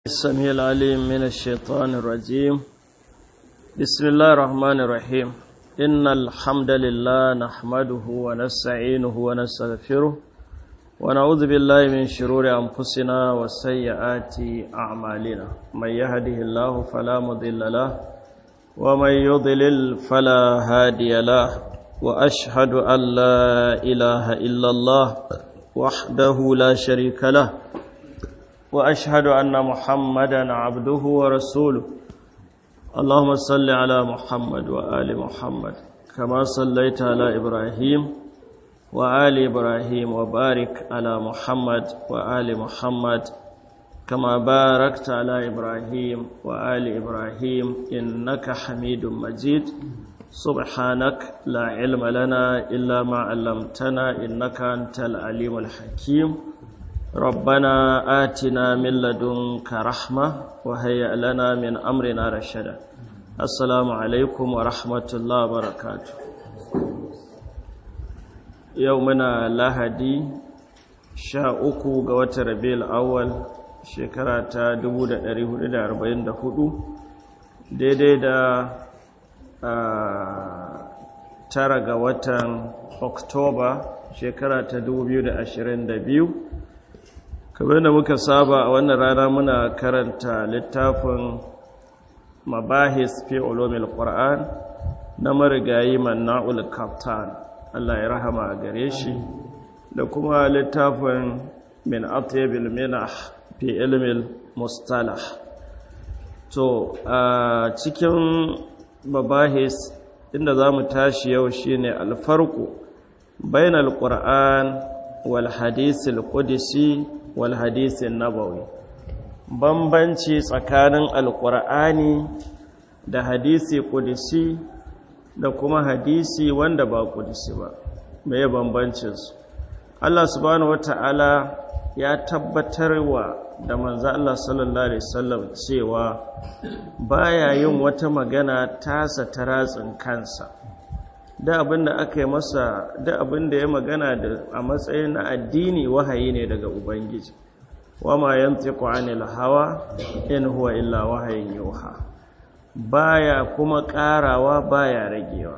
السميع العليم من الشيطان الرجيم بسم الله الرحمن الرحيم إن الحمد لله نحمده ونستعينه ونستغفره ونعوذ بالله من شرور أنفسنا وسيئات أعمالنا من يهده الله فلا مضل له ومن يضلل فلا هادي له وأشهد أن لا إله إلا الله وحده لا شريك له واشهد ان محمدا عبده ورسوله اللهم صل على محمد وال محمد كما صليت على ابراهيم وال ابراهيم وبارك على محمد وال محمد كما باركت على ابراهيم وال ابراهيم انك حميد مجيد سبحانك لا علم لنا الا ما علمتنا انك انت العليم الحكيم ربنا آتنا من لدنك رحمة وهيئ لنا من أمرنا رشدا السلام عليكم ورحمة الله وبركاته يومنا لهدي شاء أكو قوات ربيع الأول شكرة دبودة أريه لدى أربعين دهدو daidai da tara ga watan oktoba shekara ta 2022 kamar da muka saba a wannan rana muna karanta littafin mabahis fi ulumil qur'an na marigayi manna'ul kaftan Allah ya rahama a gare shi da kuma littafin min atyabil minah fi ilmil mustalah to a cikin mabahis inda za mu tashi yau shine alfarku bainal qur'an wal hadisil qudsi wal hadisin nabawi bambanci tsakanin alkur'ani da hadisi kudisi da kuma hadisi wanda ba kudisi ba mai bambancin su Allah subhanahu wata'ala ya tabbatar wa da manzo Allah sallallahu alaihi wasallam cewa baya yin wata magana tasa ta ratsin kansa da abinda aka yi masa da abinda ya magana da a matsayin na addini wahayi ne daga ubangiji wama yantiqu anil hawa in huwa illa wahayin yuha baya kuma karawa baya ragewa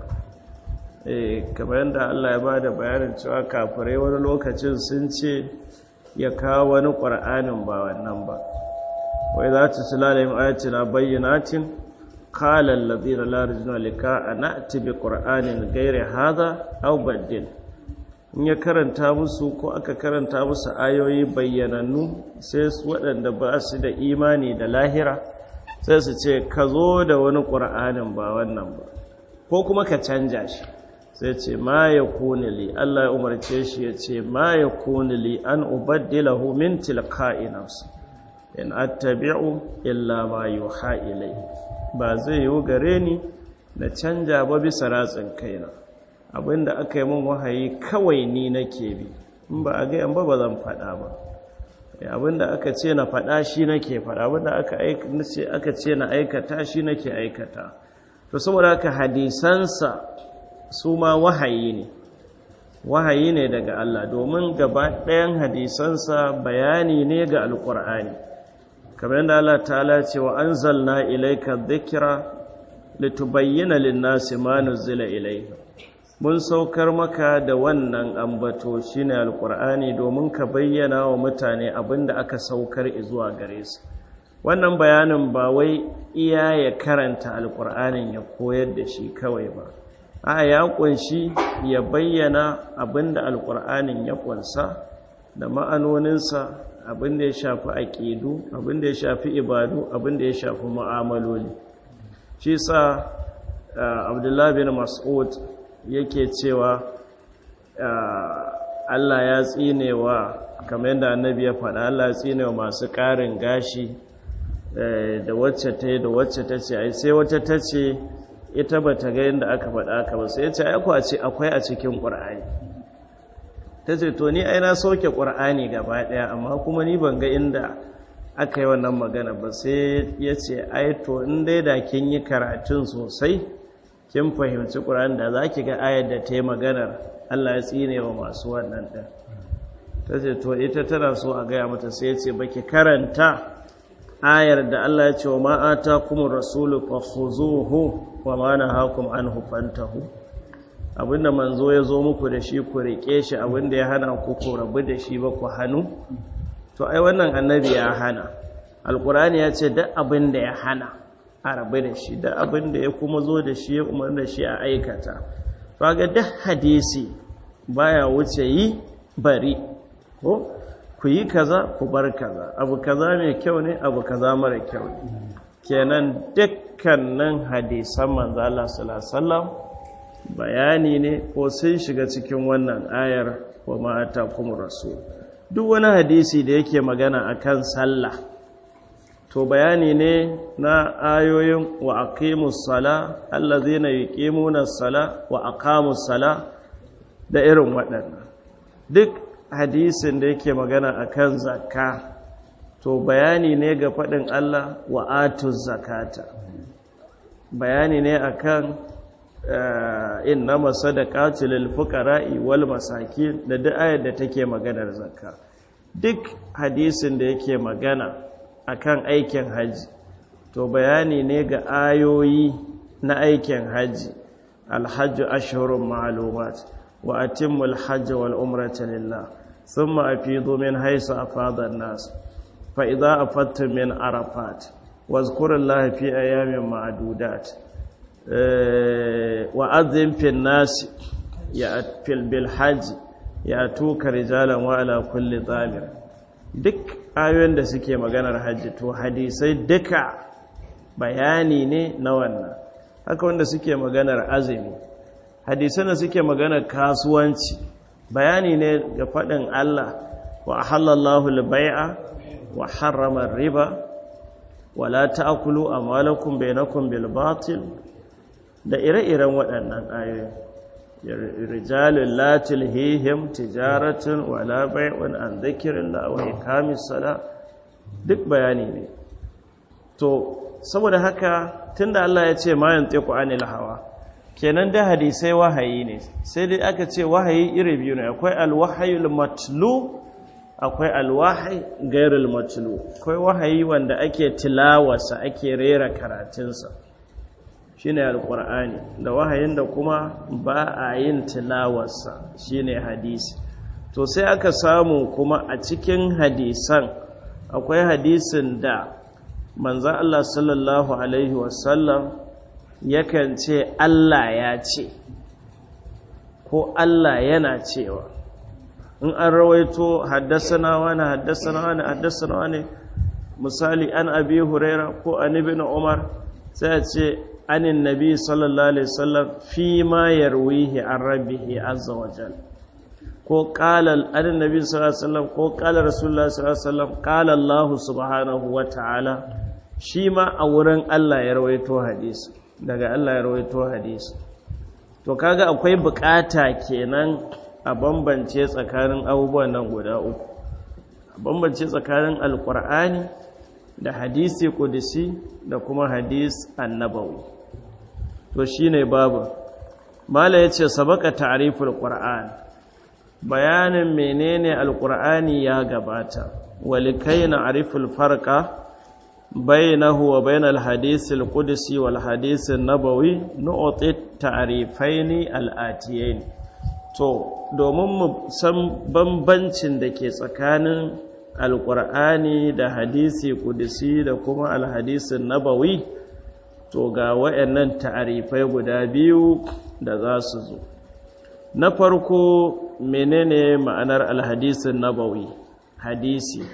eh kamar yadda Allah ya bada bayanin cewa kafirai wani lokacin sun ce ya kawo wani qur'anin ba wannan ba wai za ta tilalim ayatina bayyinatin قال الذين لا يرجون لقاء نأتي بقرآن غير هذا أو بدل in ya karanta musu ko aka karanta musu ayoyi bayyanannu sai su waɗanda ba su da imani da lahira sai su ce ka zo da wani ƙur'anin ba wannan ba ko kuma ka canja shi sai ce ma ya kuni li Allah ya umarce shi ya ce ma ya kuni li an ubaddilahu min tilka'i nafsi in attabi'u illa ma yuha ilayhi ba zai yi gare ni na canja ba bisa ratsin kaina abinda aka yi min wahayi kawai ni nake bi in ba a gayan ba ba zan faɗa ba abinda aka ce na faɗa shi nake faɗa abinda aka ce na aikata shi nake aikata to saboda haka hadisansa su ma wahayi ne wahayi ne daga Allah domin gaba ɗayan hadisansa bayani ne ga alƙur'ani kamar yadda Allah ta'ala ce wa anzalna ilayka dhikra litubayyana lin-nasi ma nuzila ilayhim mun saukar maka da wannan ambato shine alqur'ani domin ka bayyana wa mutane abinda aka saukar zuwa gare su wannan bayanin ba wai iya ya karanta alqur'anin ya koyar da shi kawai ba a ya kunshi ya bayyana abinda alqur'anin ya kunsa da ma'anoninsa abinda ya shafi aƙidu abinda ya shafi ibadu abinda ya shafi mu'amaloli shi sa abdullahi bin mas'ud yake cewa Allah ya tsinewa kamar yadda annabi ya faɗa Allah ya tsinewa masu ƙarin gashi da wacce ta yi da wacce ta ce ai sai wata ta ce ita ba ta ga yadda aka faɗa aka ba sai ya ce ce akwai a cikin ƙur'ani ta ce to ni ai na soke ƙur'ani gaba ɗaya amma kuma ni ban ga inda aka yi wannan magana ba sai ya ce ai to in dai da kin yi karatun sosai kin fahimci ƙur'ani da za ki ga ayar da ta yi maganar Allah ya tsine wa masu wannan ɗin ta ce to ita tana so a gaya mata sai ya ce baki karanta ayar da Allah ya ce wa ma'ata kuma rasulu fa khuzuhu wa ma nahakum anhu fantahu abinda manzo ya zo muku da shi ku rike shi abinda ya hana ku ku rabu da shi ba ku hannu to ai wannan annabi ya hana alkurani ya ce duk abinda ya hana a rabu da shi duk abinda ya kuma zo da shi ya umar da shi a aikata ga duk hadisi baya wuce yi bari ko ku yi kaza ku bar kaza abu kaza mai kyau ne abu kaza mara kyau ne kenan dukkanin hadisan manzo Allah sallallahu alaihi wasallam bayani ne ko sun shiga cikin wannan ayar wa ma'ata kuma rasul duk wani hadisi da yake magana akan sallah to bayani ne na ayoyin wa aqimus sala allazina yuqimuna sala wa aqamus sala da irin waɗannan duk hadisin da yake magana akan zakka to bayani ne ga faɗin Allah wa atuz zakata bayani ne akan innama sadaqatu lil fuqara'i wal masakin da duk ayar da take maganar zakka duk hadisin da yake magana akan aikin haji to bayani ne ga ayoyi na aikin haji alhajju ashhurun ma'lumat wa atimmul hajj wal umrata lillah thumma afidu min haythu afada an-nas fa idza afattum min arafat wazkurullaha fi ayamin ma'dudat wa'azin fin nasi ya fil bil haji ya tuka rijalan wa ala kulli zamir duk ayoyin da suke maganar hajji to hadisai duka bayani ne na wannan haka wanda suke maganar azumi hadisan da suke maganar kasuwanci bayani ne ga faɗin Allah wa halallahu al-bai'a wa harrama riba wa la ta'kulu amwalakum bainakum bil batil da ire-iren waɗannan ayoyi rijalun latil hihim tijaratun wala bai'un an zikirin wa ikamis sala duk bayani ne to saboda haka tunda Allah ya ce ma yantiqu anil hawa kenan da hadisai wahayi ne sai dai aka ce wahayi iri biyu ne akwai alwahayul matlu akwai alwahi gairul matlu akwai wahayi wanda ake tilawarsa ake rera karatunsa shine alqur'ani da wahayin da kuma ba a yin tilawarsa shine hadisi to sai aka samu kuma a cikin hadisan akwai hadisin da manzo Allah sallallahu alaihi wasallam yakan ce Allah ya ce ko Allah yana cewa in an rawaito haddasana wani haddasana wani haddasana wani misali an abi huraira ko an ibn umar sai a ce anin nabi sallallahu alaihi wasallam fi ma yarwihi an rabbihi azza wa jal ko qala anin nabi sallallahu alaihi wasallam ko qala rasulullah sallallahu alaihi wasallam qala allah subhanahu wa ta'ala shi ma a wurin Allah ya rawaito hadisi daga Allah ya rawaito hadisi to kaga akwai bukata kenan a bambance tsakanin abubuwan nan guda uku a bambance tsakanin alkur'ani da hadisi kudisi da kuma hadis annabawi to shine babu mala yace sabaka ta'riful qur'an bayanin menene alkur'ani ya gabata walikai na ariful farqa bainahu wa bainal hadisil qudsi wal hadisin nabawi nu'ti ta'rifaini al-atiyain to domin mu san bambancin da ke tsakanin alkur'ani da hadisi kudisi da kuma alhadisin nabawi to ga wayannan ta'arifai guda biyu da za su zo na farko menene ma'anar alhadisin nabawi hadisi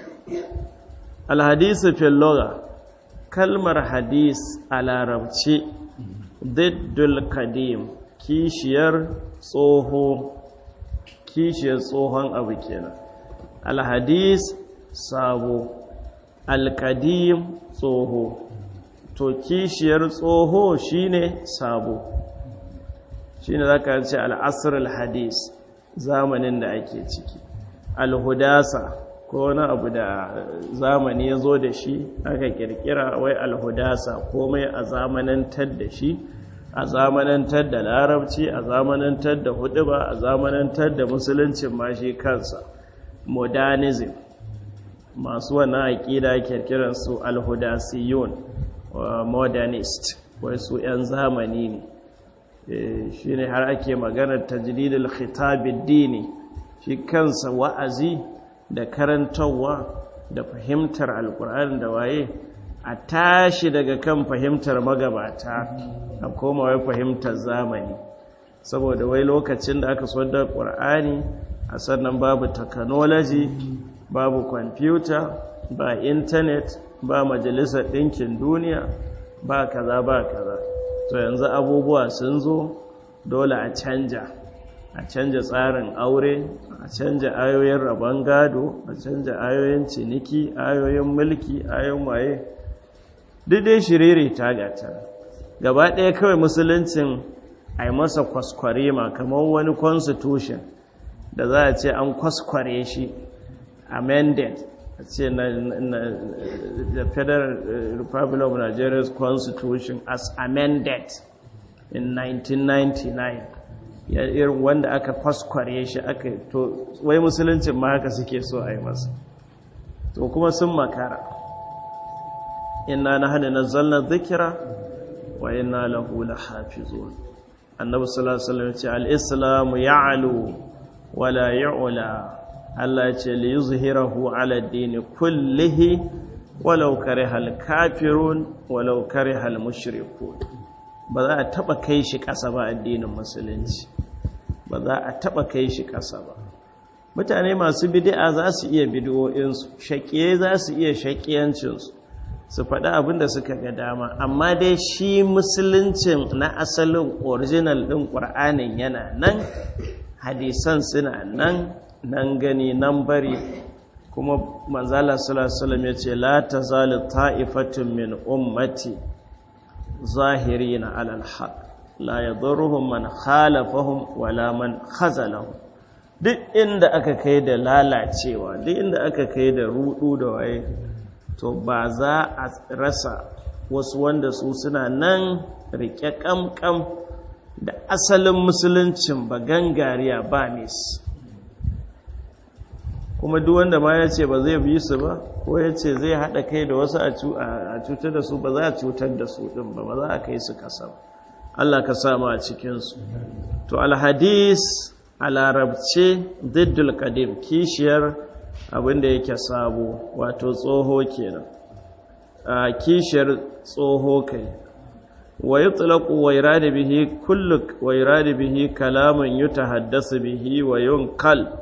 alhadisi fil lugha kalmar hadis a larabci diddul kadim kishiyar tsoho kishiyar tsohon abu kenan alhadis sabo alkadim tsoho to kishiyar tsoho shine sabo shine zaka ce al'asr alhadis zamanin da ake ciki alhudasa ko wani abu da zamani ya zo da shi aka kirkira wai alhudasa komai a zamanantar da shi a zamanantar da larabci a zamanantar da huduba a zamanantar da musuluncin ma shi kansa modernism masu wannan aƙida ke kiransu alhudasiyun modernist wai su 'yan zamani ne shi ne har ake maganar tajridul khitabid dini shi kansa wa'azi da karantarwa da fahimtar alkur'ani da waye a tashi daga kan fahimtar magabata a koma wai fahimtar zamani saboda wai lokacin da aka so da ƙur'ani a sannan babu technology babu kwamfuta ba intanet ba majalisar ɗinkin duniya ba kaza ba kaza to yanzu abubuwa sun zo dole a canja a canja tsarin aure a canja ayoyin rabon gado a canja ayoyin ciniki ayoyin mulki ayoyin waye dai shiriri ta gata gaba ɗaya kawai musuluncin a yi masa kwaskware ma kamar wani constitution da za a ce an kwaskware shi amended a ce na the federal republic of nigeria's constitution as amended in 1999 ya irin wanda aka kwaskware shi aka to wai musuluncin ma haka suke so a yi masa to kuma sun makara inna na hada na zalna zikira wa inna lahu la hafizun annabi sallallahu alaihi wasallam ce al-islamu ya'lu wala ya'la Allah ya ce li yuzhirahu ala ad-din kullihi walau kariha al-kafirun walau kariha al-mushrikun ba za a taba kai shi ƙasa ba addinin musulunci ba za a taba kai shi ƙasa ba mutane masu bid'a za su iya bid'o'insu shaƙiye za su iya shaƙiyancinsu su faɗi abin da suka ga dama amma dai shi musuluncin na asalin original ɗin ƙur'anin yana nan hadisan suna nan nan gani nan bari kuma manzala sallallahu ya ce la tazalu ta'ifatun min ummati zahirina alal haq la yadurruhum man khalafahum wala man khazalahum duk inda aka kai da lalacewa duk inda aka kai da rudu da waye to ba za a rasa wasu wanda su suna nan rike kamkam da asalin musuluncin ba gangariya ba nis kuma duk wanda ma ya ce ba zai bi su ba ko ya ce zai haɗa kai da wasu a cutar da su ba za a cutar da su ɗin ba ba za a kai su ƙasa Allah ka sama a cikinsu to alhadis a larabce diddul kadim kishiyar abinda yake sabo wato tsoho kenan a kishiyar tsoho kai wa yutlaqu wa irada bihi kullu wa irada bihi kalamun yutahaddasu bihi wa yunkal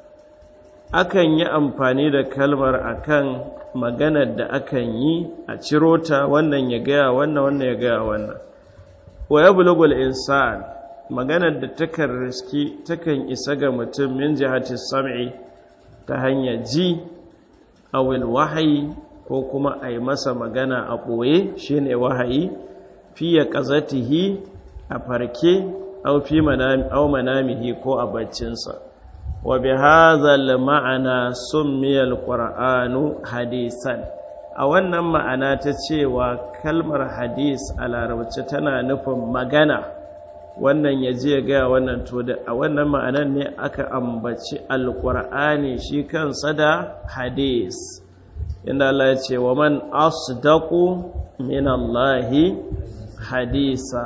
akan yi amfani da kalmar akan maganar da akan yi a ciro ta wannan ya gaya wannan wannan ya gaya wannan wa yablughu al-insan maganar da takan riski takan isa ga mutum min jihati sam'i ta hanyar ji awil wahayi ko kuma a yi masa magana a ɓoye shi ne wahayi fiye ƙazatihi a farke au fi manamihi ko a baccinsa wa bi hazal ma'ana summiyal qur'anu hadisan a wannan ma'ana ta cewa kalmar hadis a larabci tana nufin magana wannan ya je gaya wannan to da a wannan ma'anar ne aka ambaci alƙur'ani shi kansa da hadis inda Allah ya ce wa man asdaqu min Allahi hadisa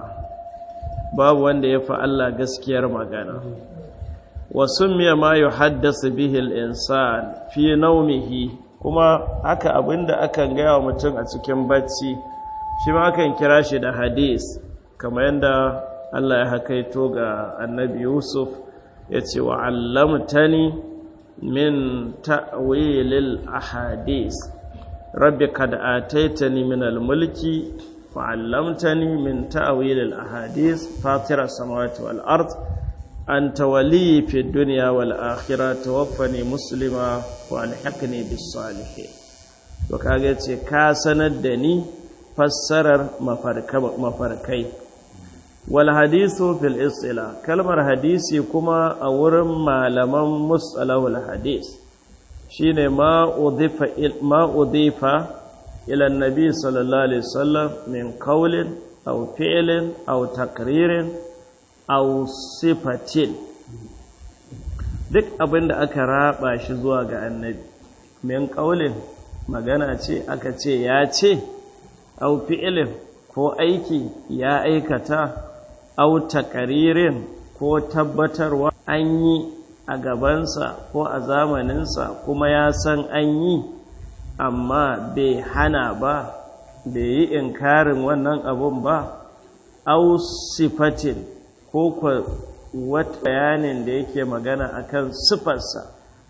babu wanda ya fi Allah gaskiyar magana wa summiya ma yuhaddasu bihi al-insan fi nawmihi kuma haka abinda akan gaya wa mutum a cikin bacci shi ma akan kira shi da hadis kamar yadda Allah ya hakaito ga annabi Yusuf ya ce wa allamtani min ta'wilil ahadis rabbi kad ataitani min al-mulki wa allamtani min ta'wilil ahadis fatira samawati wal ard anta wali fi dunya wal akhirah tawaffani muslima wa alhiqni bis salihin to kage ce ka sanar da ni fassarar mafarkai wal hadisu fil istila kalmar hadisi kuma a wurin malaman musalahul hadis shine ma udifa ma udifa ila annabi sallallahu alaihi wasallam min qawlin aw fi'lin aw takririn aw sifatin duk abinda aka raba shi zuwa ga annabi min ƙaulin magana ce aka ce ya ce au fi'ilin ko aiki ya aikata au takaririn ko tabbatarwa an yi a gabansa ko a zamaninsa kuma ya san an yi amma bai hana ba bai yi inkarin wannan abun ba au sifatin ko wata bayanin da yake magana akan sifarsa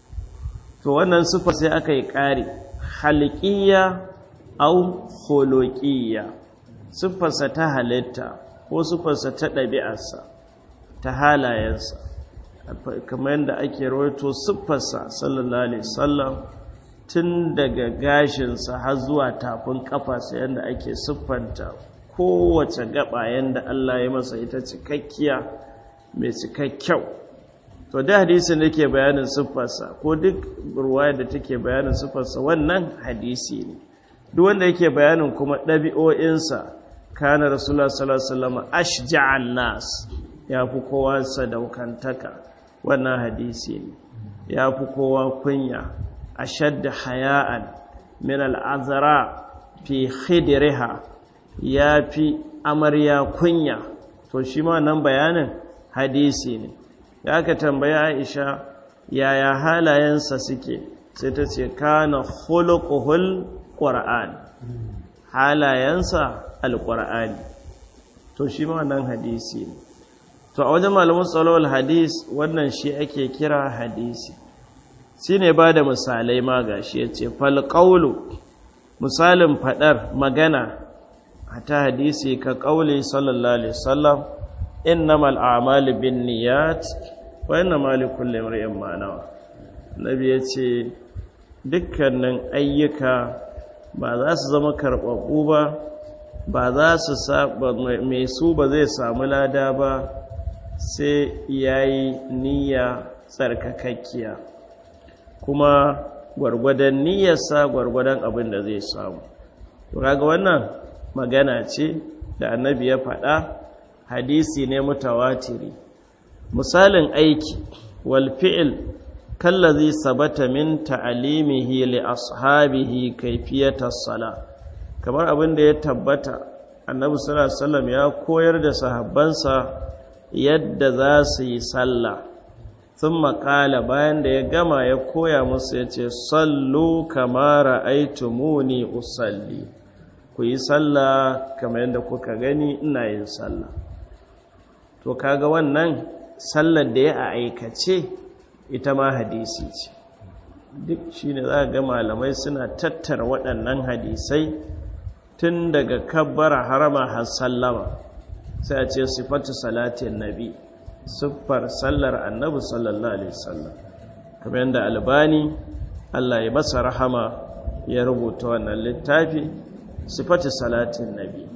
to wannan sifar sai aka yi ƙari halƙiyya au holoƙiyya siffarsa ta halitta ko siffarsa ta ɗabi'arsa ta halayensa kamar yadda ake rawaito siffarsa sallallahu alaihi wasallam tun daga gashinsa har zuwa tafin kafarsa yadda ake siffanta kowace gaba yadda Allah ya masa ita cikakkiya mai cikakkyau to da hadisin da ke bayanin siffarsa ko duk ruwaya da take bayanin siffarsa wannan hadisi ne duk wanda yake bayanin kuma ɗabi'o'insa kana rasulullah sallallahu alaihi wasallam ashja'an nas ya fi kowa sadaukantaka wannan hadisi ne ya fi kowa kunya ashadda haya'an min al'azara fi khidriha ya fi amarya kunya to shi ma nan bayanin hadisi ne ya ka tambaya aisha yaya halayensa suke sai ta ce kana khuluquhul qur'an halayensa alqur'ani to shi ma nan hadisi ne to a wajen malamin tsalowar hadis wannan shi ake kira hadisi shi ne ba da misalai ma ga shi ya ce falƙaulu misalin faɗar magana ta hadisi ka ƙauli sallallahu alaihi wasallam innamal a'malu bin niyat wa innamal likulli imrin ma nawa nabi ya ce dukkanin ayyuka ba za su zama karɓaɓɓu ba ba za su mai su ba zai samu lada ba sai ya yi niyya tsarkakakkiya kuma gwargwadon niyyarsa gwargwadon abin da zai samu kaga wannan magana ce da annabi ya faɗa hadisi ne mutawatiri misalin aiki wal fi'il kallazi sabata min ta'alimihi li ashabihi kayfiyatas sala kamar abin da ya tabbata annabi sallallahu alaihi wasallam ya koyar da sahabbansa yadda za su yi sallah sun makala bayan da ya gama ya koya musu ya ce sallu kamara aitumuni usalli ku yi sallah kamar yadda kuka gani ina yin sallah to kaga wannan sallar da ya a aikace ita ma hadisi ce duk shi ne za ga malamai suna tattara waɗannan hadisai tun daga kabbara harama har sallama sai a ce sifatu salatin nabi siffar sallar annabi sallallahu alaihi wasallam kamar yadda albani Allah ya masa rahama ya rubuta wannan littafi sifatu salatin nabi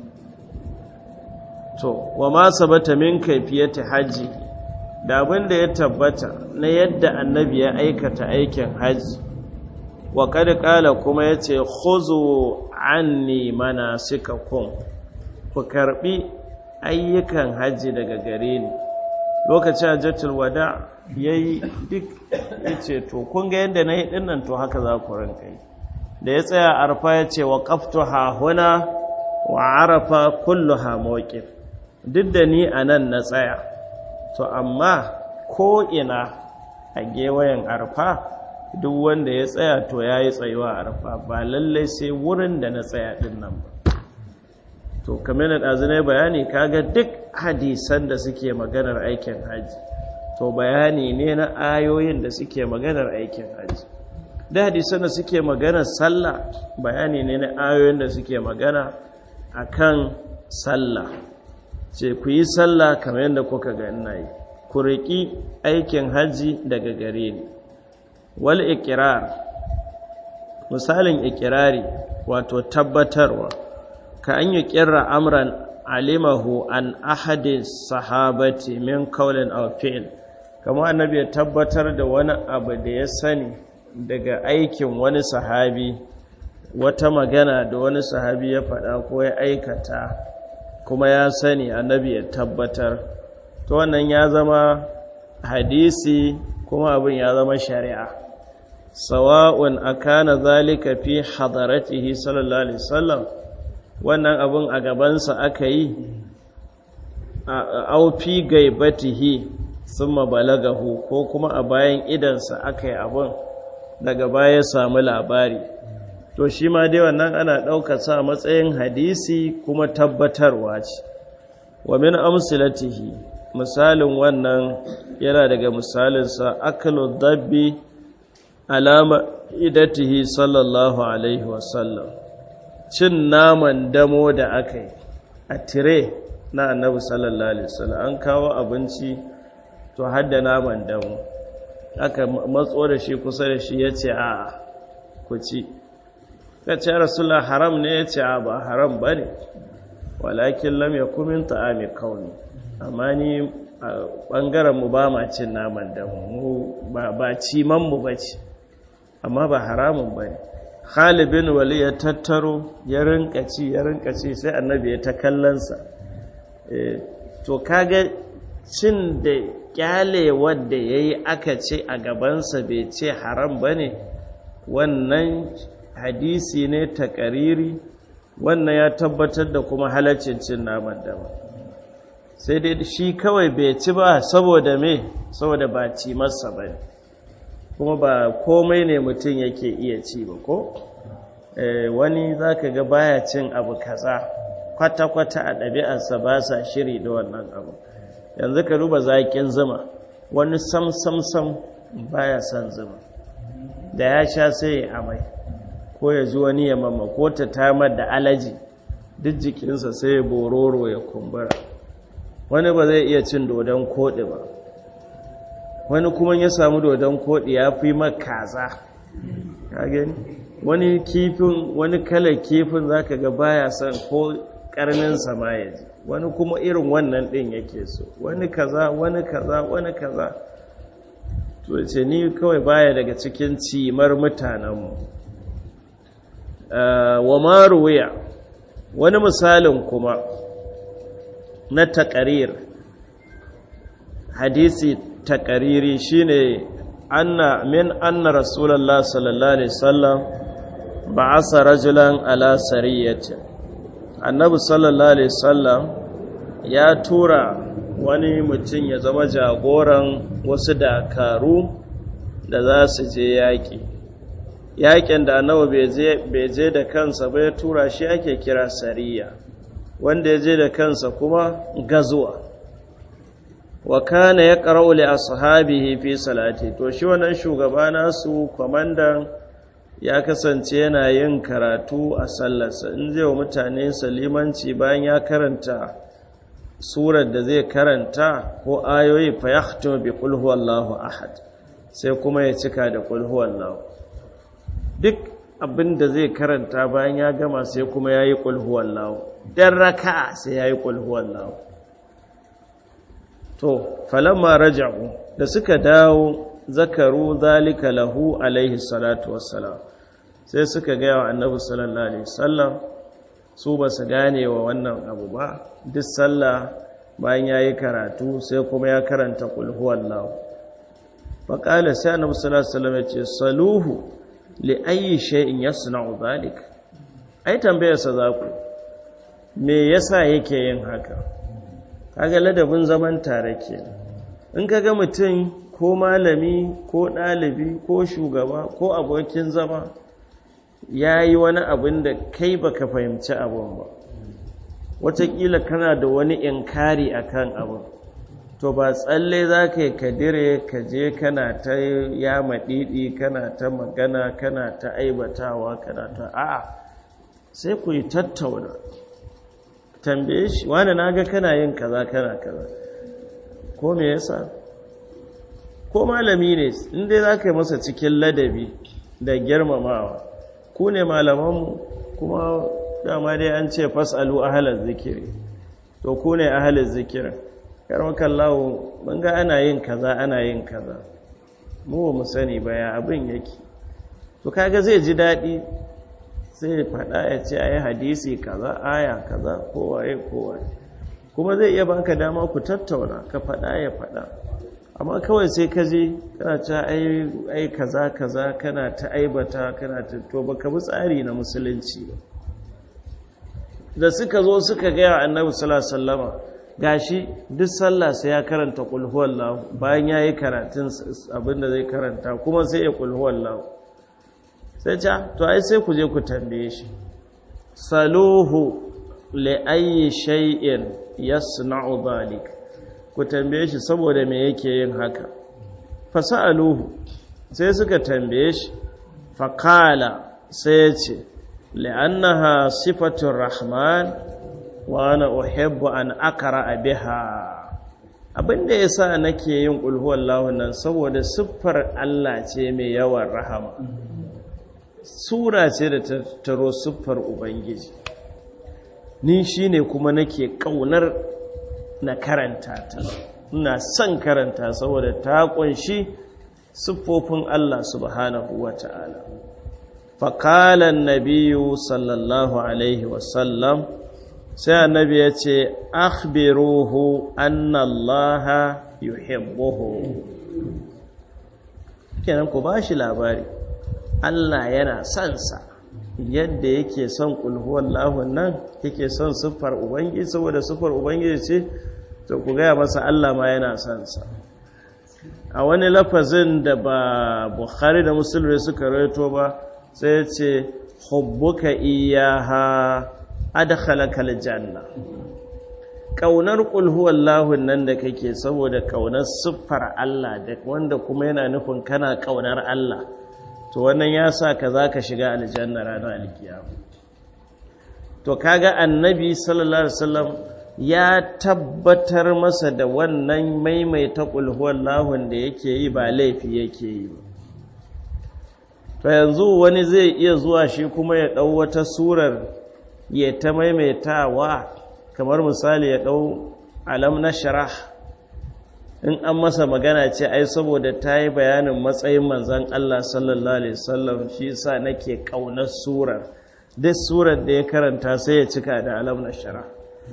to wa ma sabata min kaifiyati haji da abin da ya tabbata na yadda annabi ya aikata aikin haji wa kad qala kuma yace khuzu anni manasikakum ku karbi ayyukan hajji daga gare ni lokacin hajjatul wada yayi duk yace to kun ga yanda nayi dinnan to haka za ku ranka yi da ya tsaya arfa yace wa qaftuha huna wa arafa kulluha mawqif duk da ni anan na tsaya to amma ko ina a gewayen arfa duk wanda ya tsaya to yayi tsayuwa arfa ba lallai sai wurin da na tsaya dinnan ba to kamar da ɗazinai bayani kaga duk hadisan da suke maganar aikin haji to bayani ne na ayoyin da suke maganar aikin haji da hadisan da suke maganar sallah bayani ne na ayoyin da suke magana akan sallah ce ku yi sallah kamar yadda kuka ga ina yi ku riƙi aikin haji daga gare ni wal ikirar misalin ikirari wato tabbatarwa ka an yi ƙirra amran alimahu an ahadin sahabati min kaulin aw fi'l kamar annabi ya tabbatar da wani abu da ya sani daga aikin wani sahabi wata magana da wani sahabi ya faɗa ko ya aikata kuma ya sani annabi ya tabbatar to wannan ya zama hadisi kuma abin ya zama shari'a sawa'un akana zalika fi hadaratihi sallallahu alaihi wasallam wannan abun a gabansa aka yi au fi gaibatihi summa balagahu ko kuma a bayan idansa aka yi abun daga baya samu labari to shi ma dai wannan ana ɗaukar sa matsayin hadisi kuma tabbatarwa ce wa min amsilatihi misalin wannan yana daga misalinsa akalu dabbi alama idatihi sallallahu alaihi wasallam cin naman damo da aka yi a tire na annabi sallallahu alaihi wasallam an kawo abinci to hadda naman damo aka matso da shi kusa da shi ya ce a ku ci ka ce rasulullah haram ne ya ce a ba haram ba ne walakin lam ya kumin ta'ami kauni amma ni a ɓangaren mu ba ma cin naman da mu ba ciman mu ba ce amma ba haramun ba ne halibin wali ya tattaro ya rinka ci ya rinka ci sai annabi ya ta kallonsa to kaga cin da kyale wadda ya yi aka ce a gabansa bai ce haram ba ne wannan hadisi ne ta ƙariri wannan ya tabbatar da kuma halaccin cin naman dama sai dai shi kawai bai ci ba saboda me saboda ba ci masa ba kuma ba komai ne mutum yake iya ci ba ko wani za ka ga baya cin abu kaza kwata-kwata a ɗabi'arsa ba sa shiri da wannan abu yanzu ka duba zaƙin zuma wani sam-sam-sam baya son zuma da ya sha sai ya amai ko ya ji wani ya mamma ko ta tamar da alaji duk jikinsa sai ya bororo ya kumbura wani ba zai iya cin dodon koɗi ba wani kuma ya samu dodon koɗi ya fi makaza wani kifin wani kalar kifin za ka ga baya son ko ƙarnin sama ya ji wani kuma irin wannan ɗin yake so wani kaza wani kaza wani kaza to ce ni kawai baya daga cikin cimar mutanenmu wa maruwiya wani misalin kuma na taƙarir hadisi taƙariri shine anna min anna rasulullah sallallahu alaihi wasallam ba'asa rajulan ala sariyatin annabi sallallahu alaihi wasallam ya tura wani mutum ya zama jagoran wasu dakaru da za su je yaƙi yaƙin da annabi bai je da kansa ba ya tura shi ake kira sariya wanda ya je da kansa kuma gazuwa wa kana ya qara'u li ashabihi fi salati to shi wannan shugaba nasu kwamandan ya kasance yana yin karatu a sallarsa in zai wa mutane salimanci bayan ya karanta surar da zai karanta ko ayoyi fa yahtimu bi qul huwallahu ahad sai kuma ya cika da qul huwallahu duk abin da zai karanta bayan ya gama sai kuma yayi qul huwallahu dan raka'a sai yayi qul huwallahu to falamma raja'u da suka dawo zakaru zalika lahu alaihi salatu wassalam sai suka gaya wa annabi sallallahu alaihi wasallam su ba su gane wa wannan abu ba duk sallah bayan ya yi karatu sai kuma ya karanta kulhuwan lahu faƙala sai annabi sallallahu alaihi wasallam ya ce saluhu li ayyi shay'in yasna'u zalik ai tambayarsa za ku me yasa yake yin haka kaga ladabin zaman tare ke in kaga mutum ko malami ko ɗalibi ko shugaba ko abokin zama ya yi wani abin da kai baka fahimci abin ba wataƙila kana da wani inkari a kan abin to ba tsalle za ka yi kadire ka je kana ta ya maɗiɗi kana ta magana kana ta aibatawa kana ta a'a sai ku yi tattauna tambaye shi wani na ga kana yin kaza kana kaza ko me yasa ko malami ne inda za ka yi masa cikin ladabi da girmamawa ku ne malamanmu kuma dama dai an ce fasalu ahalar zikiri to ku ne ahalar zikirin karmakan lawo mun ga ana yin kaza ana yin kaza mu ba mu sani ba ya abin yake to kaga zai ji daɗi sai faɗa ya ce a yi hadisi kaza aya kaza kowaye kowaye kuma zai iya baka dama ku tattauna ka faɗa ya faɗa amma kawai sai ka je kana ta ai kaza kaza kana ta aibata kana ta to baka bi tsari na musulunci ba da suka zo suka gaya annabi sallallahu alaihi wasallama gashi duk sallah sai ya karanta qul huwallahu bayan yayi karatun abinda zai karanta kuma sai ya qul huwallahu sai ta to ai sai ku je ku tambaye shi saluhu li ayyi shay'in yasna'u dhalik ku tambaye shi saboda me yake yin haka fasaluhu sai suka tambaye shi faqala sai ya ce li'annaha sifatur rahman wa ana uhibbu an aqra biha abinda yasa nake yin qul huwallahu nan saboda siffar Allah ce mai yawan rahama sura ce da ta taro siffar ubangiji ni shine kuma nake kaunar na karanta ta ina son karanta saboda ta kunshi siffofin Allah subhanahu wata'ala faqala an-nabiyyu sallallahu alaihi wasallam sai annabi ya ce akhbiruhu anna Allah yuhibbuhu kenan ku bashi labari Allah yana son sa yadda yake son kulhuwar lahun nan yake son siffar ubangiji saboda siffar ubangiji ce to ku gaya masa Allah ma yana son sa a wani lafazin da ba bukhari da musulmi suka raito ba sai ya ce hubbuka iyaha adkhalaka aljanna kaunar kulhuwar lahun nan da kake saboda kaunar siffar Allah da wanda kuma yana nufin kana kaunar Allah to wannan ya sa ka za ka shiga aljanna ranar alkiyama to kaga annabi sallallahu alaihi wasallam ya tabbatar masa da wannan maimaita kulhuwar lahun da yake yi ba laifi yake yi ba to yanzu wani zai iya zuwa shi kuma ya ɗau wata surar ya ta maimaitawa kamar misali ya ɗau alam na sharah in an masa magana ce ai saboda ta yi bayanin matsayin manzan Allah sallallahu Alaihi wasallam shi sa nake ƙaunar surar duk surar da ya karanta sai ya cika da alam na shara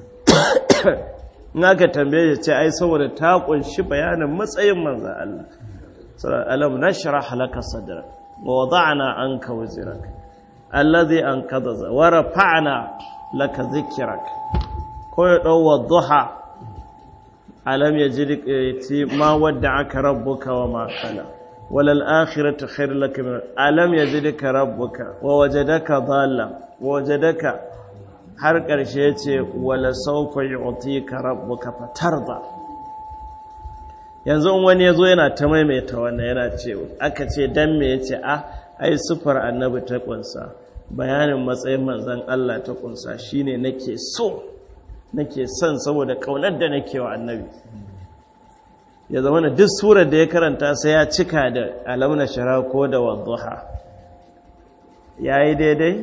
in aka tambaye ya ce ai saboda ta ƙunshi bayanin matsayin manzan Allah alam na shara halaka sadra wa wada'ana an ka wazirak allazi an kadaza wa rafa'na laka zikirak ko ya ɗau wa duha alam yajid ma wadda'aka rabbuka wa ma qala walal akhiratu khair laka min alam yajidka rabbuka wa wajadaka dhalla wa wajadaka har karshe yace wala sawfa yu'tika rabbuka fatarda yanzu wani yazo yana ta maimaita wannan yana ce aka ce dan me yace a ai sufar annabi ta kunsa bayanin matsayin manzon Allah ta kunsa shine nake so nake son saboda kaunar da nake wa annabi ya zama na duk surar da ya karanta sai ya cika da alamna shara ko da wadduha ya yi daidai?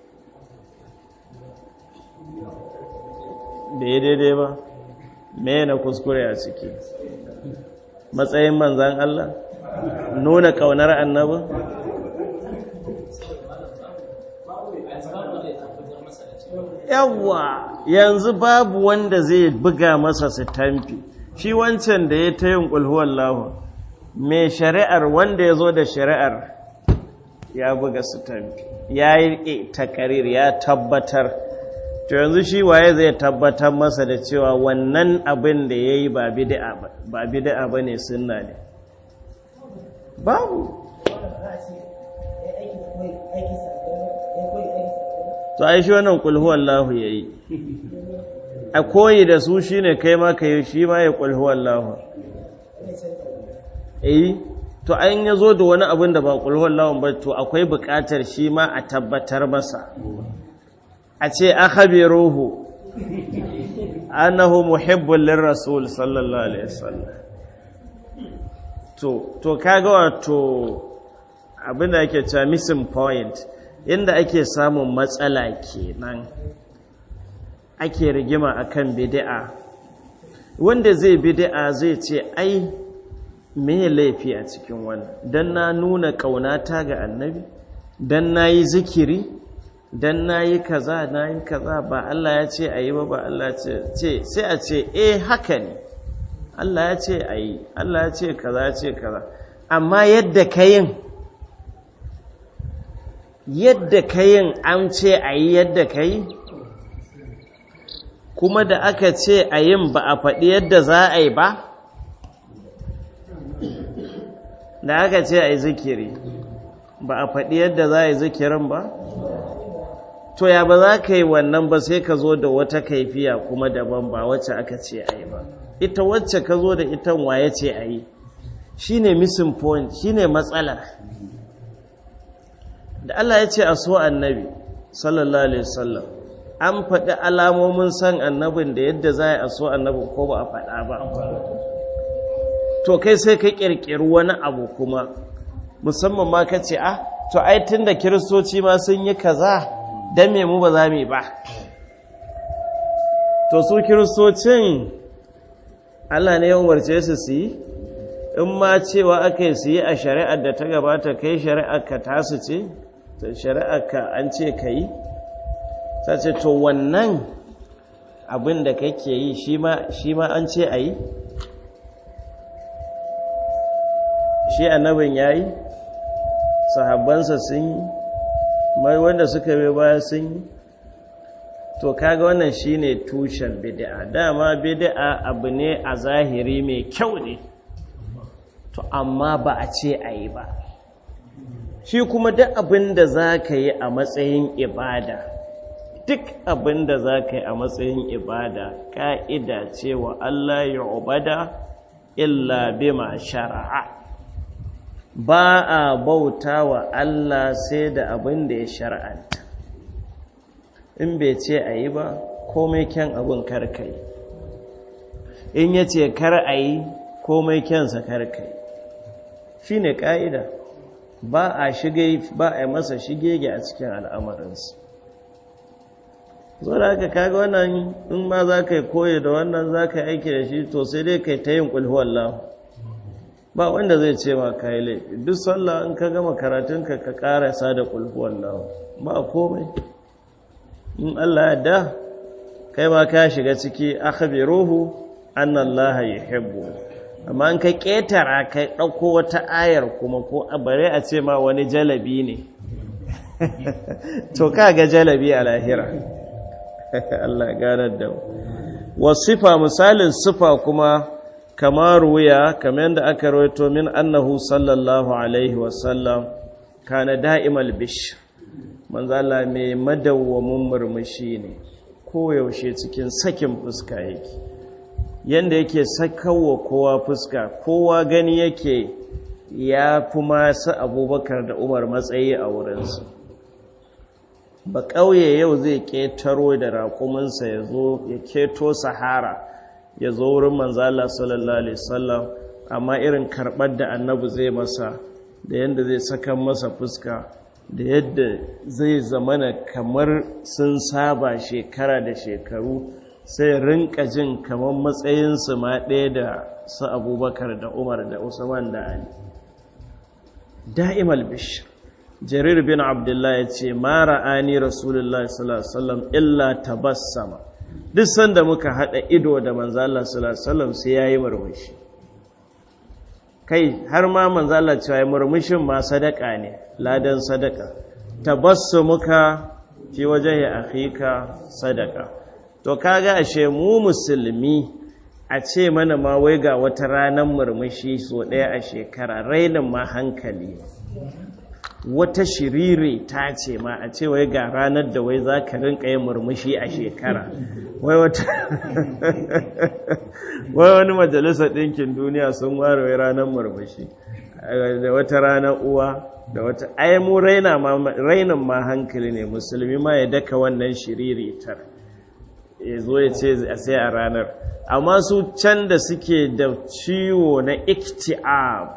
da ya daidai ba me na kuskure a ciki matsayin manzan Allah nuna kaunar annabi yawwa yanzu babu wanda zai buga masa sitamfi shi wancan da ya ta yin ƙulhuwar lahu mai shari'ar wanda ya zo da shari'ar ya buga sitamfi ya yi takarir ya tabbatar to yanzu shi waye zai tabbatar masa da cewa wannan abin da ya yi ba bida'a ba ne sunna ne babu to ai shi wannan kulhu Allahu yayi a koyi da su shine kai ma kai shi ma ya kulhu Allahu eh to an yazo da wani abin da ba kulhu Allahu ba to akwai buƙatar shi ma a tabbatar masa a ce akhbiruhu annahu muhibbul lirrasul sallallahu alaihi wasallam to to kaga wato abin da ake cewa missing point inda ake samun matsala kenan ake rigima akan bid'a wanda zai bid'a zai ce ai me laifi a cikin wannan dan na nuna kaunata ga annabi dan nayi zikiri dan nayi kaza nayi kaza ba Allah ya ce ayi ba ba Allah ce ce sai a ce eh haka ne Allah ya ce a yi Allah ya ce kaza ya ce kaza amma yadda ka yin yadda ka yin an ce a yi yadda ka yi kuma da aka ce a yin ba a faɗi yadda za a yi ba da aka ce a yi zikiri ba a faɗi yadda za a yi zikirin ba to ya ba za ka yi wannan ba sai ka zo da wata kaifiya kuma daban ba wacce aka ce a yi ba ita wacce ka zo da ita waye ce a yi shi ne missing point shi ne matsalar da Allah ya ce a so annabi sallallahu alaihi wasallam an faɗi alamomin san annabin da yadda za a so annabin ko ba a faɗa ba to kai sai ka ƙirƙiri wani abu kuma musamman ma ka ce ah to ai tun da kiristoci ma sun yi kaza don me mu ba za mu ba to su kiristocin Allah ne ya umarce su su yi in ma cewa aka yi su yi a shari'ar da ta gabata kai shari'ar ka tasu ce shari'ar ka an ce ka yi ta ce to wannan abin da kake yi shi ma an ce a yi shi annabin ya yi sahabbansa sun yi mai wanda suka bai baya sun yi to kaga wannan shine tushen bid'a dama bid'a abu ne a zahiri mai kyau ne to amma ba a ce a yi ba shi kuma duk abin da za ka yi a matsayin ibada duk abin da za ka yi a matsayin ibada ƙa'ida cewa Allah ya ubada illa bima shara'a ba a bauta wa Allah sai da abin da ya shara'anta in bai ce a yi ba komai kyan abin karkai in ya ce kar a yi komai kyansa karkai shi ne ƙa'ida ba a shige ba a yi masa shigege a cikin al'amarinsu zo da haka kaga wannan in ma za ka yi koyi da wannan za ka yi aiki da shi to sai dai ka yi ta yin ƙulhuwallahu ba wanda zai ce ma ka yi laifi duk sallah in ka gama karatunka ka karasa da ƙulhuwallahu ba komai in Allah ya da kai ma ka shiga ciki akhbiruhu annallaha yuhibbu amma in ka ketara kai dauko wata ayar kuma ko bare a ce ma wani jalabi ne to kaga jalabi a lahira Allah ganar da wasifa misalin sifa kuma kamar wuya kamar yadda aka rawaito min annahu sallallahu alaihi wasallam kana da'imal bishr manzala mai madawwamin murmushi ne koyaushe cikin sakin fuska yake yanda yake sakawa kowa fuska kowa gani yake ya fi masu abubakar da umar matsayi a wurinsu ba ƙauye yau zai ƙetaro da raƙuminsa ya zo ya keto sahara ya zo wurin manzala sallallahu alaihi wasallam amma irin karɓar da annabi zai masa da yadda zai saka masa fuska da yadda zai zamana kamar sun saba shekara da shekaru sai rinka jin kamar matsayinsu ma ɗaya da su abubakar da umar da usman da ali da'imal bishir jarir bin abdullah ya ce ma ra'ani rasulullah sallallahu alaihi wasallam illa tabassama duk sanda muka haɗa ido da manzala sallallahu alaihi wasallam sai yayi murmushi kai har ma manzala cewa murmushin ma sadaka ne ladan sadaka tabassumuka fi wajhi akhika sadaka to kaga ashe mu musulmi a ce mana ma wai ga wata ranar murmushi so ɗaya a shekara rainin ma hankali wata shiriri ta ce ma a ce wai ga ranar da wai za ka rinka yin murmushi a shekara wai wata wai wani majalisar ɗinkin duniya sun ware wai ranar murmushi da wata ranar uwa da wata ai mu rainin ma hankali ne musulmi ma ya daka wannan shiriri tar ya zo ya ce a sai a ranar amma su can da suke da ciwo na iktiab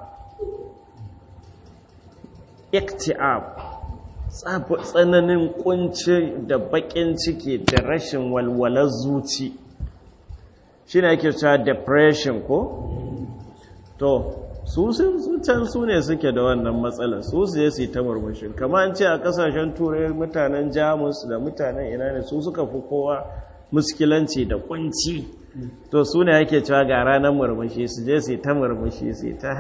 iktiab tsananin kunci da bakin ciki da rashin walwalar zuci shi ne ake cewa depression ko? to su can su ne suke da wannan matsalar su su yi ta murmushin kama an ce a kasashen turai mutanen jamus da mutanen ina ne su suka fi kowa muskilanci da kunci to su ne ake cewa ga ranar murmushi su je su ta murmushi su ta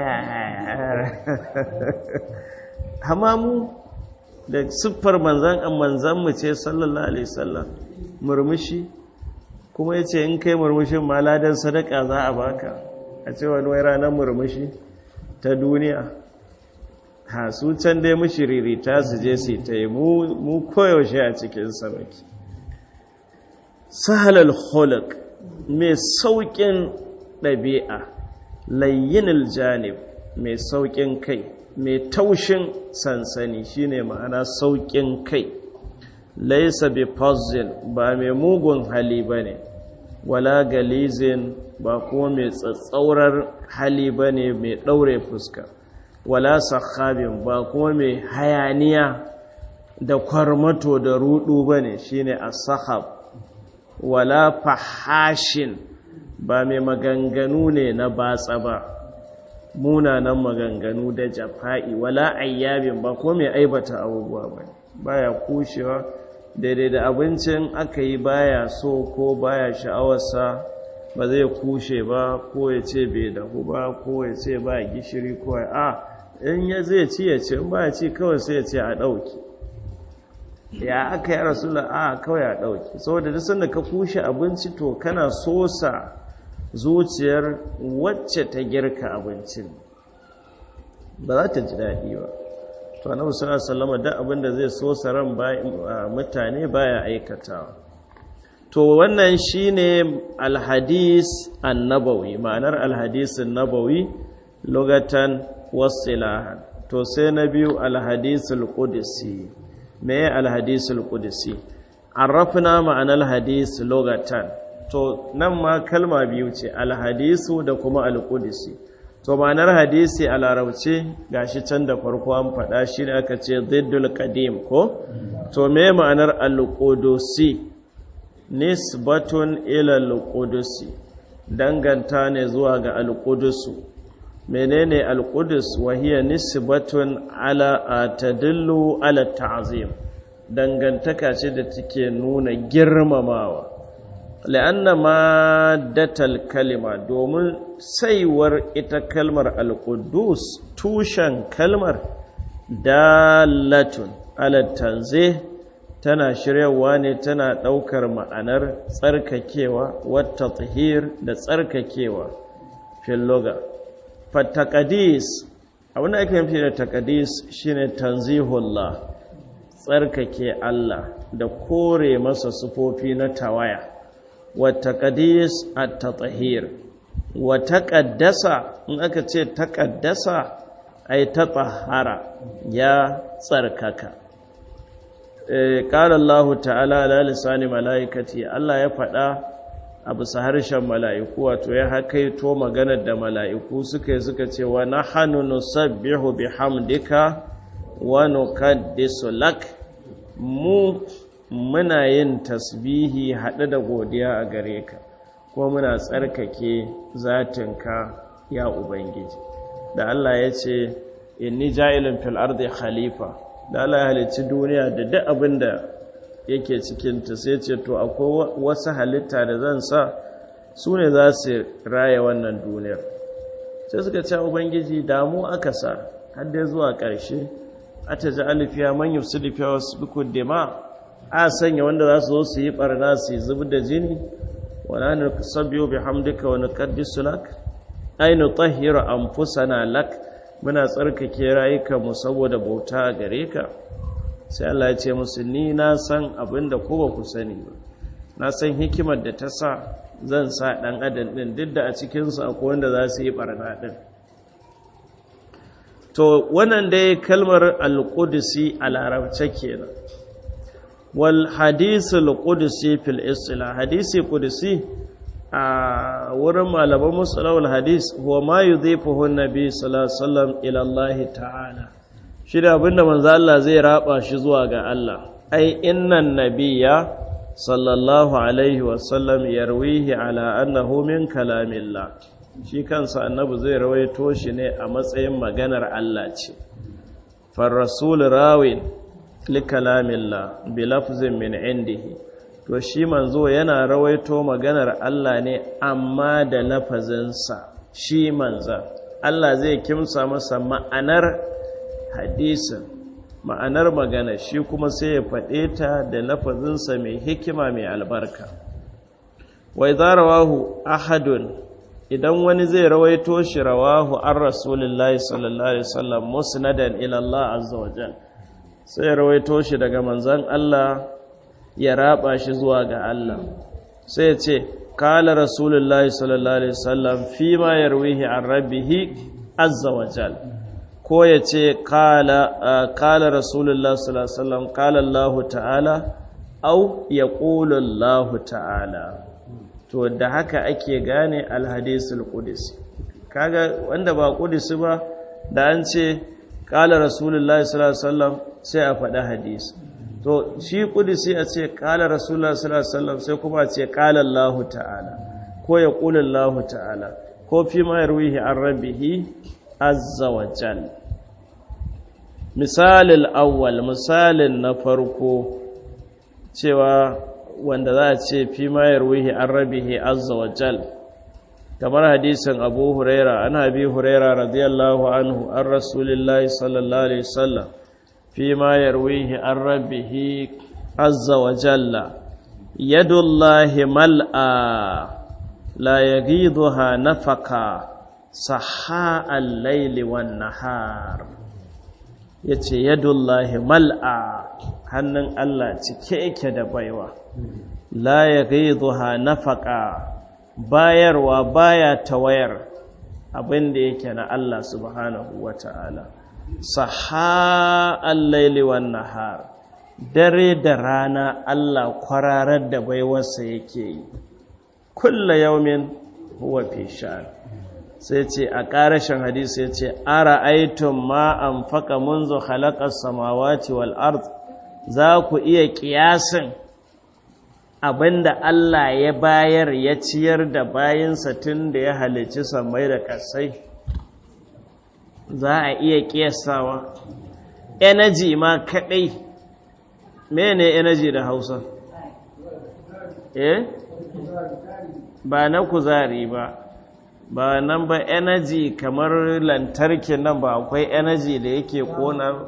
haya mu da siffar manzan an manzan mu ce sallallahu alaihi sallam murmushi kuma ya ce in kai murmushin ma ladan sadaka za a baka a ce wani wai ranar murmushi ta duniya ha su can dai mushiririta su je su ta yi mu koyaushe a cikin samaki sahalal khulq mai sauƙin ɗabi'a layyinil janib mai sauƙin kai mai taushin sansani shine ma'ana sauƙin kai laisa bi puzzle ba mai mugun hali ba ne wala galizin ba kuma mai tsatsaurar hali ba ne mai ɗaure fuska wala sakhabin ba kuma mai hayaniya da kwarmato da rudu ba ne shine as-sahab wala fahashin ba mai maganganu ne na batsa ba munanan maganganu da jafa'i wala ayyabin ba ko mai aibata abubuwa ba baya kushewa daidai da abincin aka yi baya so ko baya sha'awarsa ba zai kushe ba ko ya ce bai dahu ba ko ya ce ba gishiri ko a in ya zai ci ya ce in ba ya ci kawai sai ya ce a ɗauki ya aka yi rasulun a kawai a ɗauki saboda duk sanda ka kushe abinci to kana sosa zuciyar wacce ta girka abincin ba za ta ji daɗi ba to annabi sallallahu alaihi wasallam duk abin da zai sosa ran mutane baya aikatawa to wannan shine alhadis annabawi ma'anar alhadis annabawi lugatan wasilahan to sai na biyu alhadisul qudsi me alhadisul qudsi arrafna ma'anar hadis lugatan to nan ma kalma biyu ce alhadisu da kuma alqudsi to ma'anar hadisi a larabce gashi can da farko an faɗa shi ne aka ce ziddul qadim ko to me ma'anar alqudusi nisbatun ila alqudusi danganta ne zuwa ga alqudusu menene alqudus wa hiya nisbatun ala tadullu ala ta'zim dangantaka ce da take nuna girmamawa la'anna maddatal kalima domin saiwar ita kalmar alqudus tushen kalmar dalatun ala tanzih tana shiryawa ne tana ɗaukar ma'anar tsarkakewa wata tsahir da tsarkakewa filoga fatakadis abinda ake nufi da takadis shine tanzihullah tsarkake Allah da kore masa sufofi na tawaya watakadis at-tatahir wa taqaddasa in aka ce taqaddasa ay tatahara ya tsarkaka ƙala Allah ta'ala ala lisani mala'ikati Allah ya faɗa a bisa harshen mala'iku wato ya hakaito maganar da mala'iku suka yi suka ce wa na hannu nusabbihu bi hamdika wa nukaddisu lak mu muna yin tasbihi haɗe da godiya a gare ka kuma muna tsarkake zatinka ya Ubangiji da Allah ya ce inni ja'ilin fil ardi khalifa da Allah ya halicci duniya da duk abin da yake cikinta sai ce to akwai wasu halitta da zan sa su ne za su raya wannan duniyar sai suka ce ubangiji damu aka sa har dai zuwa ƙarshe a ta ji alifiya man yufsu lifiya wasu bikun dema a sanya wanda za su zo su yi ɓarna su yi zubi da jini wala ne sabbiyo bi hamdika wani kaddisu lak ainu tahiru anfusana lak muna tsarkake rayukanmu saboda bauta a gare ka sai Allah ya ce musu ni na san abin da ko ba ku sani ba na san hikimar da ta sa zan sa ɗan adam ɗin duk da a cikinsu akwai wanda za su yi ɓarna ɗin to wannan dai kalmar alƙudusi a larabce kenan wal hadisi alƙudusi fil istila hadisi ƙudusi a wurin malaman musulawar hadis wa ma yi zai fuhun nabi sallallahu ila Allah ta'ala shi da abinda manzo Allah zai raba shi zuwa ga Allah ai innan nabiyya sallallahu alaihi wasallam yarwihi ala annahu min kalamillah shi kansa annabi zai rawaito shi ne a matsayin maganar Allah ce far rasul rawin li kalamillah bi lafzin min indihi to shi manzo yana rawaito maganar Allah ne amma da lafazinsa shi manza Allah zai kimsa masa ma'anar hadisin ma'anar magana shi kuma sai ya faɗe ta da lafazinsa mai hikima mai albarka wai za rawahu ahadun idan wani zai rawaito shi rawahu an rasulullahi sallallahu alaihi wasallam musnadan ila Allah azza wajal sai ya rawaito shi daga manzon Allah ya raba shi zuwa ga Allah sai ya ce kala rasulullahi sallallahu alaihi wasallam fi ma yarwihi an rabbihi azza wajal ko ya ce kala rasulullahi sallallahu alaihi wasallam kala Allah ta'ala au yaqulu Allah ta'ala to da haka ake gane alhadisul qudsi kaga wanda ba qudsi ba da an ce qala rasulullahi sallallahu alaihi wasallam sai a faɗa hadisi to shi qudsi a ce qala rasulullahi sallallahu alaihi wasallam sai kuma a ce qala Allah ta'ala ko ya qula Allah ta'ala ko fi ma yarwihi an rabbihi azza wa jal misalil awwal misalin na farko cewa wanda za a ce fi mayar wihi an rabihi azza wa jal kamar hadisin abu huraira an habi huraira radiyallahu anhu an rasulillahi sallallahu alaihi wasallam fi mayar wihi an rabihi azza wa jalla yadullahi mal'a la yaghidha nafaka saha al-layli wan nahar yace yadullahi mal'a hannun Allah cike yake da baiwa la ya gaiduha nafaka bayarwa baya tawayar abin da yake na Allah subhanahu wata'ala saha al-laili wan nahar dare da rana Allah kwararar da baiwarsa yake yi kulla yaumin huwa fi sha'an sai ce a ƙarashin hadisi ya ce ara aitun ma an faka munzu halakar samawati wal ard za ku iya ƙiyasin abinda Allah ya bayar ya ciyar da bayansa tun da ya halici samai da ƙasai za a iya ƙiyasawa energy ma kaɗai mene energy da hausa eh ba na kuzari ba ba nan ba energy kamar lantarki nan ba akwai energy da yake kona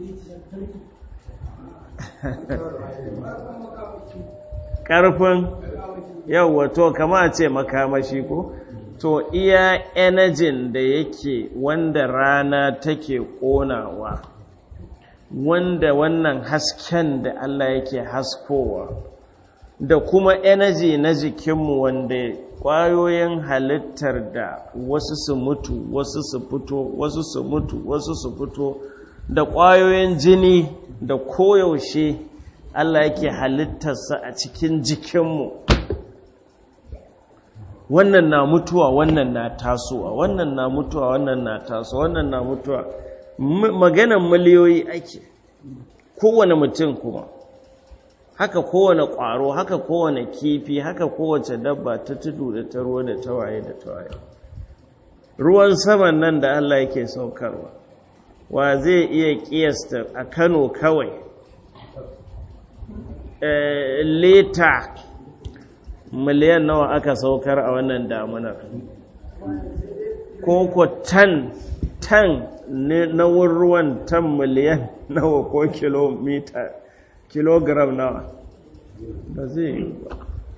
ƙarfin yau to kama ce makamashi ko to iya energy da yake wanda rana take ƙonawa wanda wannan hasken da Allah yake haskowa da kuma energy na jikinmu wanda ƙwayoyin halittar da wasu su mutu wasu su fito wasu su mutu wasu su fito da ƙwayoyin jini da koyaushe Allah yake halittarsa a cikin jikinmu wannan na mutuwa wannan na tasowa wannan na mutuwa wannan na tasowa wannan na mutuwa maganan miliyoyi ake kowane mutum kuma haka kowane ƙwaro haka kowane kifi haka kowace dabba ta tudu da ta ruwa da tawaye da tawaye ruwan saman nan da Allah yake saukarwa wa zai iya kiyasta a Kano kawai leta miliyan nawa aka saukar a wannan damunar ko tan tan na ruwan tan miliyan nawa ko kilomita kilogram nawa ba zai yi ba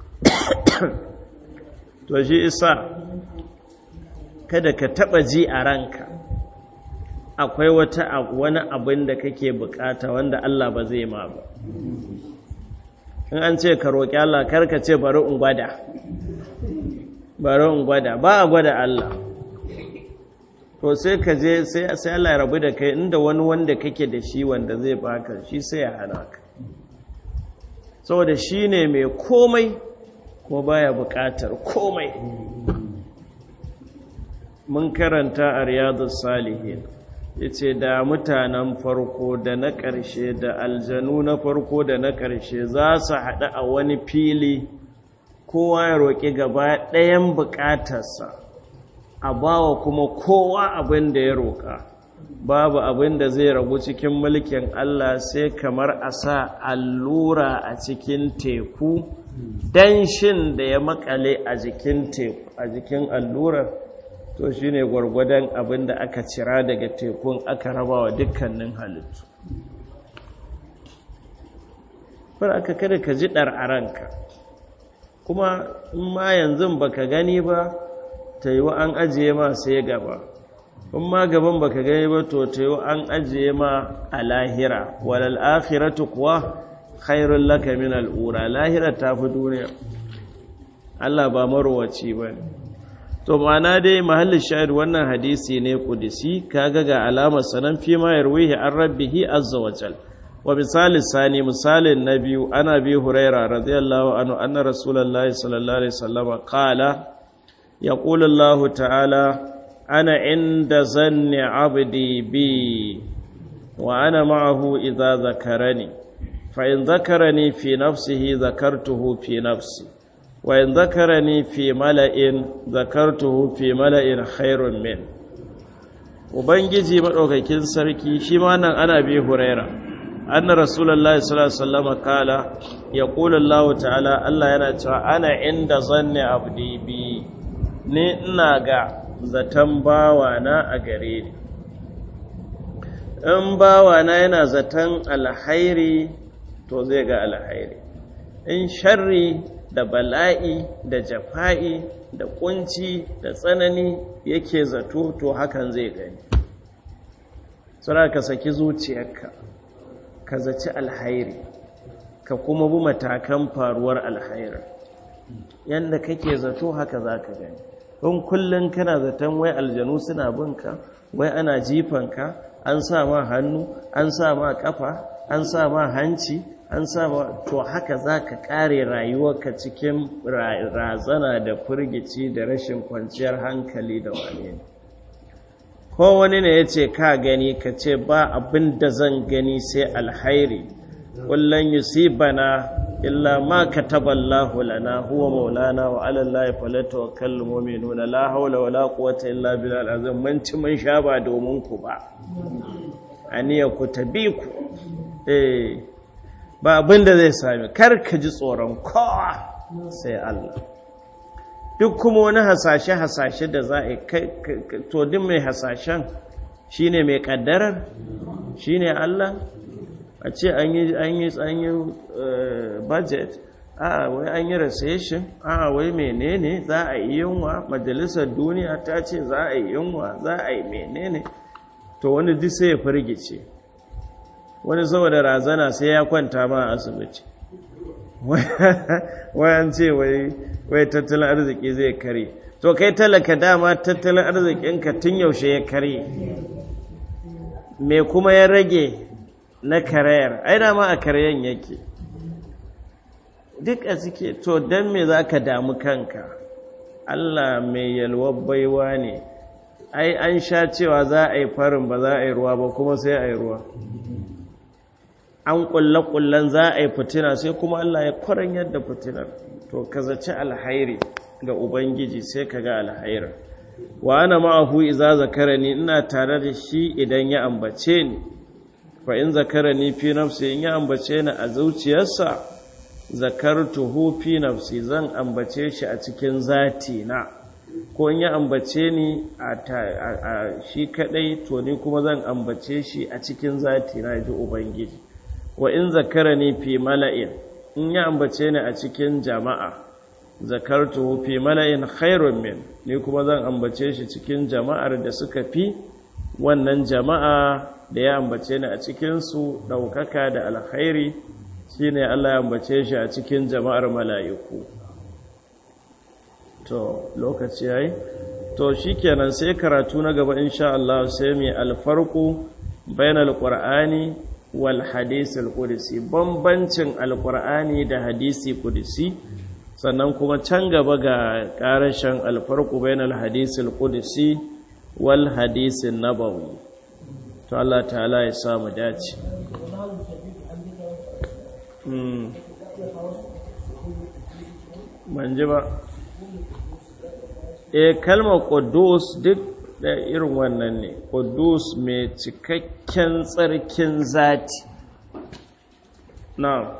to shi isa kada ka taba ji a ranka akwai wata wani abin da kake bukata wanda Allah ba zai ma ba in an ce ka roƙi Allah karka ce bari in gwada bari in gwada ba a gwada Allah to sai ka je sai Allah ya rabu da kai inda wani wanda kake da shi wanda zai baka shi sai ya hana ka saboda shi ne mai komai ko baya buƙatar komai mun karanta a riyadu salihin ya ce da mutanen farko da na ƙarshe da aljanu na farko da na ƙarshe za su haɗu a wani fili kowa ya roƙi gaba ɗayan buƙatarsa a bawa kuma kowa abin da ya roƙa babu abin da zai ragu cikin mulkin Allah sai kamar a sa allura a cikin teku danshin da ya makale a jikin teku a jikin allurar to shine gwargwadon abin da aka cira daga tekun aka raba wa dukkanin halittu far aka kada ka ji ɗar a ranka kuma in ma yanzu baka gani ba ta yi wa an ajiye ma sai gaba in ma gaban baka gani ba to ta yi an ajiye ma a lahira walal akhiratu kuwa khairun laka min al'ura lahira ta fi duniya Allah ba marowaci ba ne to ma'ana dai mahallin shahid wannan hadisi ne kudisi kaga ga alamar sanan fi ma yarwihi an rabbihi azza wa jal wa misali sani misalin na biyu ana bi huraira radiyallahu anhu anna rasulullahi sallallahu alaihi wasallam qala yaqulu Allah ta'ala ana inda zanni abdi bi wa ana ma'ahu idza zakarani fa in zakarani fi nafsihi zakartuhu fi nafsi wa in zakarani fi mala'in zakartuhu fi mala'in khairun min ubangiji madaukakin sarki shi ma nan ana bi huraira anna rasulullahi sallallahu alaihi wasallam kala yaqulu Allah ta'ala Allah yana cewa ana inda zanni abdi bi ne ina ga zaton bawana a gare ni in bawana yana zaton alhairi to zai ga alhairi in sharri da bala'i da jafa'i da kunci da tsanani yake zato to hakan zai gani tsara ka saki zuciyarka ka zaci alhairi ka kuma bi matakan faruwar alhairi yadda kake zato haka za ka gani in kullum kana zaton wai aljanu suna binka wai ana jifanka an sa ma hannu an sa ma kafa an sa ma hanci an sa ma to haka za ka kare rayuwarka cikin razana da firgici da rashin kwanciyar hankali da wane ne ko wani ne ya ce ka gani ka ce ba abin da zan gani sai alhairi kullum yusibana illa ma kataballahu lana huwa maulana wa ala allahi falyatawakkalul mu'minuna la hawla wala quwwata illa billahil azim mun ci mun sha ba domin ku ba aniya ku tabi ku eh ba abin da zai sami kar ka ji tsoron kowa sai Allah duk kuma wani hasashe hasashe da za a to duk mai hasashen shine mai kaddarar shine Allah a ce an yi an yi an yi budget a wai an yi recession a wai menene za a yi yunwa majalisar duniya ta ce za a yi yunwa za a yi menene to wani duk sai ya firgice wani saboda razana sai ya kwanta ma a asibiti wayan ce wai tattalin arziki zai kare to kai talaka dama tattalin arzikinka tun yaushe ya kare me kuma ya rage na karayar ai dama a karayen yake duk a suke to don me za ka damu kanka Allah mai yalwar baiwa ne ai an sha cewa za a yi farin ba za a yi ruwa ba kuma sai a yi ruwa an kulle-kullen za a yi fitina sai kuma Allah ya kwaran yadda fitinar to ka zaci alhairi ga Ubangiji sai ka ga alhairar wa ana ma'ahu iza zakarani ina tare da shi idan ya ambace ni fa in zakarani fi nafsi in ya ambace ni a zuciyarsa zakartuhu fi nafsi zan ambace shi a cikin zati na ko in ya ambace ni a shi kadai to ni kuma zan ambace shi a cikin zati na ji ubangiji wa in zakarani fi mala'in in ya ambace ni a cikin jama'a zakartuhu fi mala'in khairun min ni kuma zan ambace shi cikin jama'ar da suka fi wannan jama'a da ya ambace ni a cikinsu ɗaukaka da alkhairi shine Allah ya ambace shi a cikin jama'ar mala'iku to lokaci yayi to shikenan sai karatu na gaba insha Allah sai mai alfarqu bainal qur'ani wal hadisi al-qudsi bambancin alqur'ani da hadisi qudsi sannan kuma can gaba ga karashin alfarqu bainal hadisi al-qudsi wal hadisi nabawi to Allah ta'ala ya samu dace ban ji ba e kalmar ƙudus duk da irin wannan ne ƙudus mai cikakken tsarkin zati na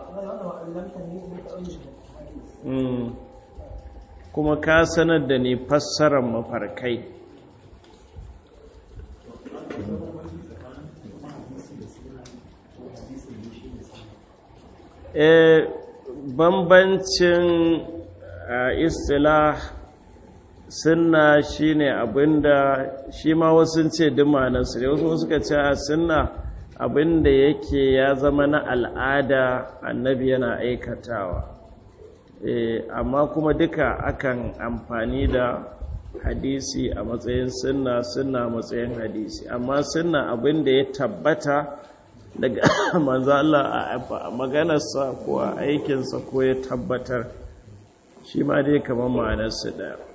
kuma ka sanar da ni fassarar mafarkai e bambancin istilah sunna shine abinda shi ma wasu ce dumanansu ne wasu suka ce a sunna abinda yake ya zama na al'ada annabi yana aikatawa amma kuma duka akan amfani da hadisi a matsayin sunna sunna matsayin hadisi amma sunna abinda ya tabbata daga manzo Allah a maganarsa ko a aikinsa ko ya tabbatar shi ma dai kamar ma'anarsu ɗaya